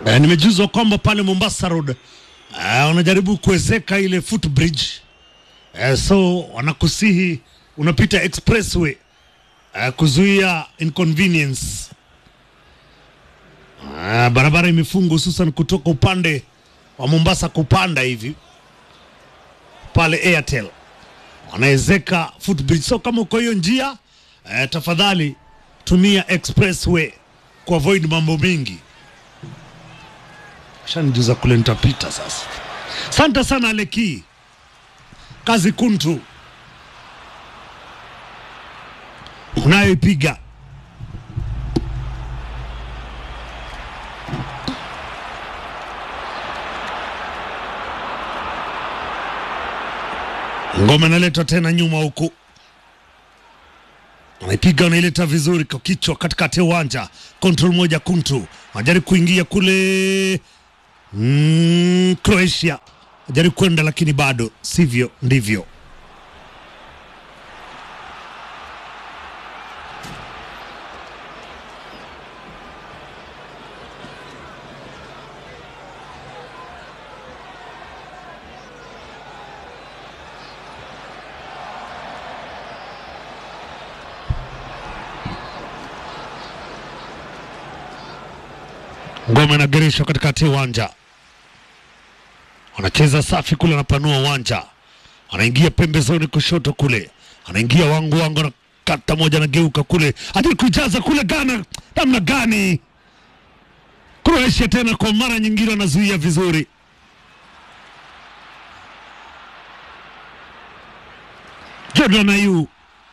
Eh, nimejuzwa kwamba pale Mombasa Road eh, wanajaribu kuwezeka ile footbridge eh, so wanakusihi unapita expressway eh, kuzuia inconvenience eh, barabara imefungwa hususan kutoka upande wa Mombasa kupanda hivi pale Airtel wanawezeka footbridge. So kama uko hiyo njia eh, tafadhali tumia expressway kuavoid mambo mengi. Shanijuza kule nitapita sasa. Asante sana Leki, kazi kuntu unayoipiga. Ngoma inaletwa tena nyuma huku, anaipiga anaileta vizuri kwa kichwa katikati ya uwanja. Control moja kuntu anajaribu kuingia kule mm, Croatia anajaribu kwenda, lakini bado sivyo ndivyo. Ngoma inagereshwa katikati ya uwanja, wanacheza safi kule, anapanua uwanja, anaingia pembezoni kushoto kule, anaingia wangu wangu, anakata moja, anageuka kule, hadi kujaza kule. Ghana namna gani? Croatia tena kwa mara nyingine anazuia vizuri. Jordan Ayew,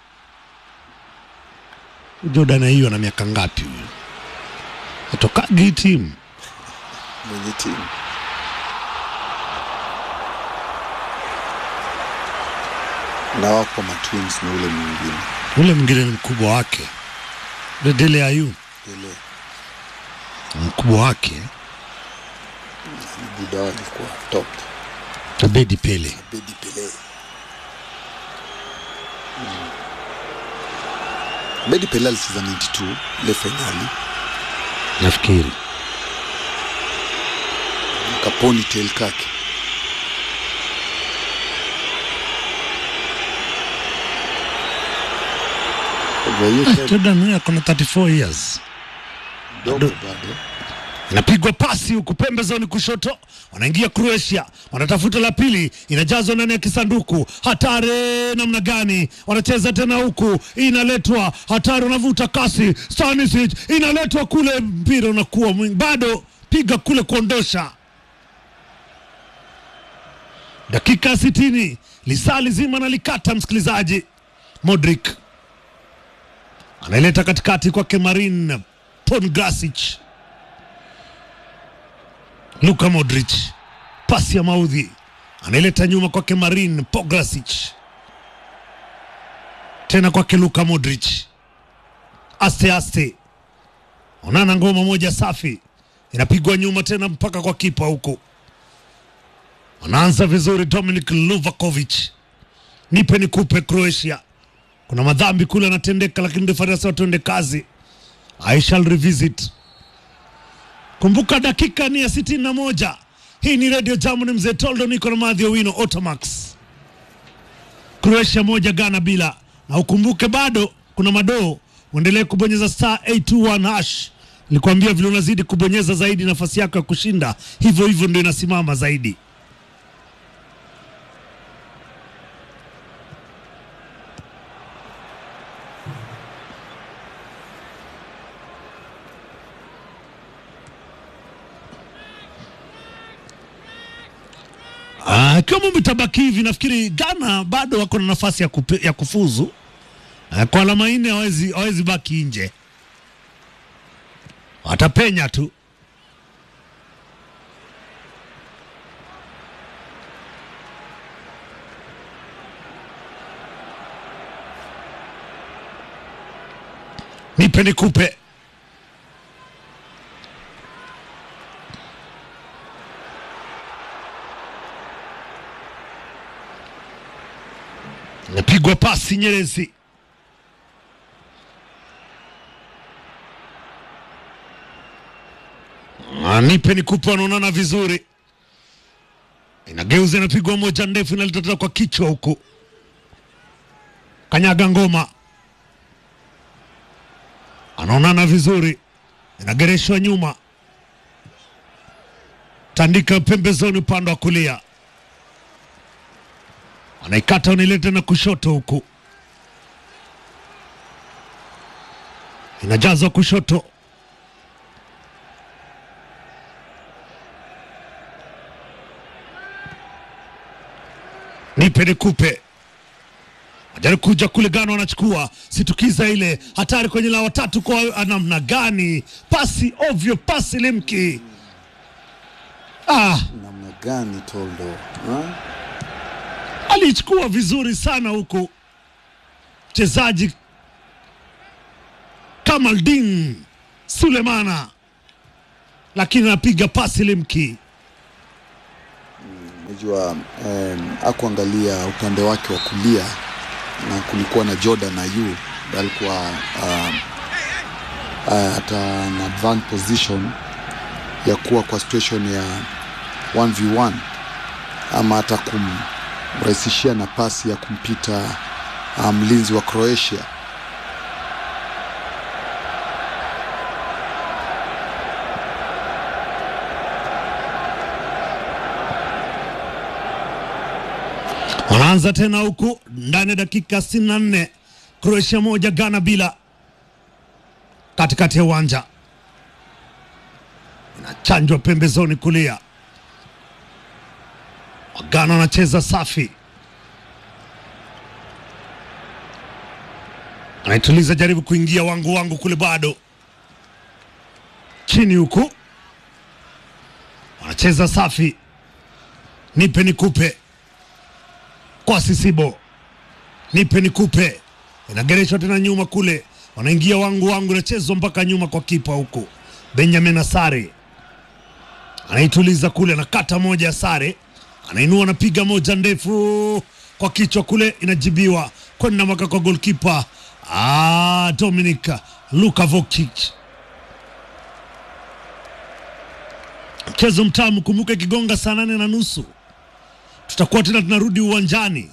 Jordan Ayew ana miaka ngapi huyu? Atokagi hii timu mwenye timu na wako matwins na ule mwingine ule mwingine ni mkubwa wake Ule Dele Ayew ile mkubwa wake buda walikuwa top Abedi Pele. Bedi Pele Mm. Bedi Pele alicheza 92 ile fainali nafikiri kaponi tail kake Kwa hiyo Ah, sasa Jordan huyu ako na 34 years. dogo bado Inapigwa pasi huku pembezoni kushoto, wanaingia Croatia, wanatafuta la pili, inajazwa ndani ya kisanduku. Hatari namna gani! Wanacheza tena huku, inaletwa hatari, wanavuta kasi. Stanisic inaletwa kule, mpira unakuwa mwingi, bado piga kule kuondosha. Dakika ya sitini, lisaa lizima nalikata, msikilizaji. Modric anaileta katikati kwake Marin Pongrasic. Luka Modric, pasi ya maudhi, anaileta nyuma kwake Marin Pograsic, tena kwake Luka Modric, aste aste, onana ngoma moja safi, inapigwa nyuma tena mpaka kwa kipa huko. Wanaanza vizuri, Dominic Luvakovic, nipe nikupe Croatia. Kuna madhambi kule anatendeka, lakini refari anasema tuende kazi. I shall revisit. Kumbuka dakika ni ya sitini na moja. Hii ni Radio Jamhuri, mzee Toldo, niko na Madhi Owino Otamax. Croatia moja Ghana bila, na ukumbuke bado kuna madoo. Uendelee kubonyeza star 821 hash. Nilikwambia vile unazidi kubonyeza zaidi, nafasi yako ya kushinda hivyo hivyo ndio inasimama zaidi. Ah, Ikiwa mambo itabaki hivi, nafikiri Ghana bado wako na nafasi ya, kupe, ya kufuzu Ah, kwa alama nne, hawezi hawezi baki nje, watapenya tu. Nipe nikupe. Napigwa pasi Nyerezi. Ah, nipe nikupe, wanaonana vizuri, inageuza inapigwa moja ndefu, inalitata kwa kichwa huku, kanyaga ngoma, anaonana vizuri, inagereshwa nyuma, tandika pembezoni, upande wa kulia, anaikata unaileta na kushoto huku, inajazwa kushoto nipe nikupe ajaribu kuja kule Gano anachukua situkiza ile hatari kwenye la watatu kwa namna gani? Pasi ovyo, pasi limki. Ah, namna gani Toldo ha? alichukua vizuri sana huku mchezaji Kamaldin Sulemana, lakini anapiga pasi limki. Unajua um, akuangalia upande wake wa kulia na kulikuwa na Jordan Ayew alikuwa um, uh, hata na advanced position ya kuwa kwa situation ya 1v1 ama hata kumrahisishia nafasi ya kumpita uh, mlinzi wa Croatia. Wanaanza tena huku ndani ya dakika 64, Croatia moja Ghana bila, katikati ya uwanja inachanjwa pembezoni kulia, Wagana wanacheza safi, anaituliza jaribu kuingia wangu wangu kule, bado chini huku, wanacheza safi, nipe nikupe kwa Sisibo, nipe nikupe, inagereshwa tena nyuma kule, wanaingia wangu wangu, inachezwa mpaka nyuma kwa kipa huku. Benjamin Asare anaituliza kule, anakata moja ya Sare, anainua, anapiga moja ndefu kwa kichwa kule, inajibiwa kwenda mpaka kwa golkipa ah, Dominik Lukavokic. Mchezo mtamu, kumbuka ikigonga saa nane na nusu tutakuwa tena tunarudi uwanjani.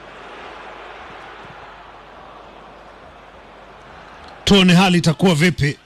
Tuone hali itakuwa vipi.